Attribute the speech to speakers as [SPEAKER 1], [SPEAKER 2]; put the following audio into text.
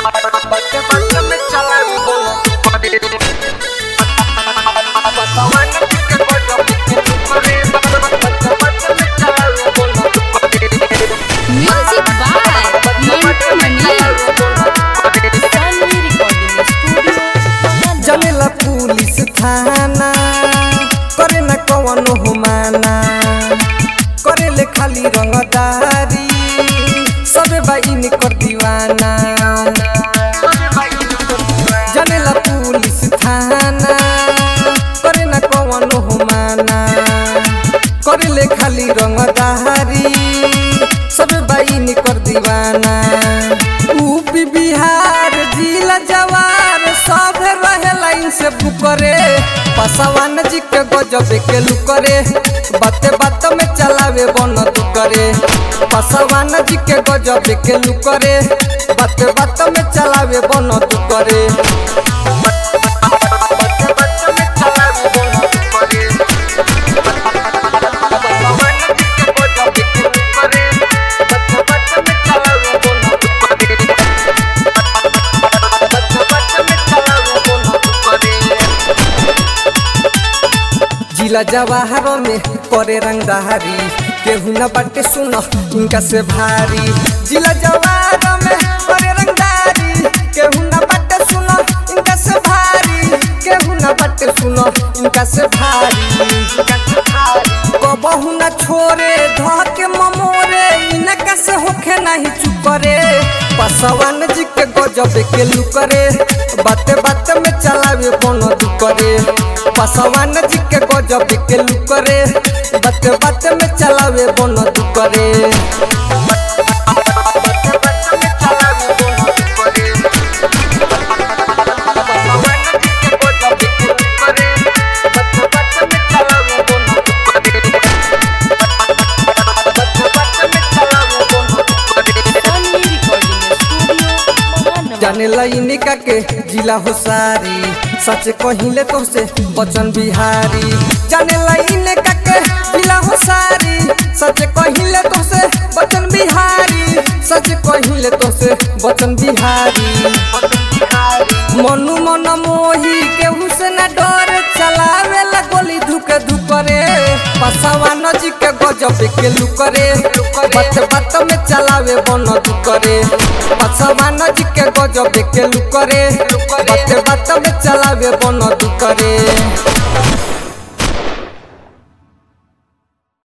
[SPEAKER 1] बच्चे बच्चे में चला बोलो बसवन के बजो करे बच्चे बच्चे में चला बोलो
[SPEAKER 2] Music by Mantu Mani. Stanley Recording Studio.
[SPEAKER 3] जनेला पुलिस थाना करे न कवनो हुमाना करे ले खाली रंगदारी सबे बाइन कर दीवाना जनेला पुलिस थाना करे न कवनो हुमाना करे ले खाली रंगदारी सबे बाइन कर दीवाना यूपी बिहार जिला जवार सब रहे लाइन से पुकरे पासवान जी के गजब के लुकरे बाते बात में चलावे बन करे पासवान जी के गजब के लुकरे बाते बात में चलावे बन करे
[SPEAKER 1] बच्चे बच्चे में चला बोलो करे बसवन के बजो करे बच्चे बच्चे में चला बोलो करे बच्चे बच्चे में चला बोलो करे
[SPEAKER 3] जिला जवाहर में करे रंगदारी केहू न बाटे सुन इनका से भारी जिला जवाहर में करे रंगदारी केहू न बाटे सुन इनका से भारी केहू न बाटे सुन इनका से भारी कबहू न छोरे धके ममोरे इनका से होखे नहीं चुपरे पसवान जी के गजब के लुकरे बाते बाते में चलावे बनो दुकरे पसवान जी के गजब के लुकरे बाते बाते में चलावे बनो दुकरे
[SPEAKER 1] बच्चे बच्चे में चला बोलो करे बसवन के बजो करे बच्चे बच्चे में चला बोलो करे बच्चे बच्चे में चला बोलो करे
[SPEAKER 2] Stanley Recording Studio. Mahanama.
[SPEAKER 3] जाने लाइने का के जिला हो सारी सच कहिले तो से बचन बिहारी जाने लाइने का के जिला हो सारी सच कहिले तो से बचन बिहारी सच कहिले तो से बचन बिहारी मनु मन मोही केहू से न डर चलावे ला गोली धुके धुकरे पसवान जी के गजब के लुकरे बात बात में चलावे बन दुकरे पसवान जी के गजब के लुकरे बात बात में चलावे बन दुकरे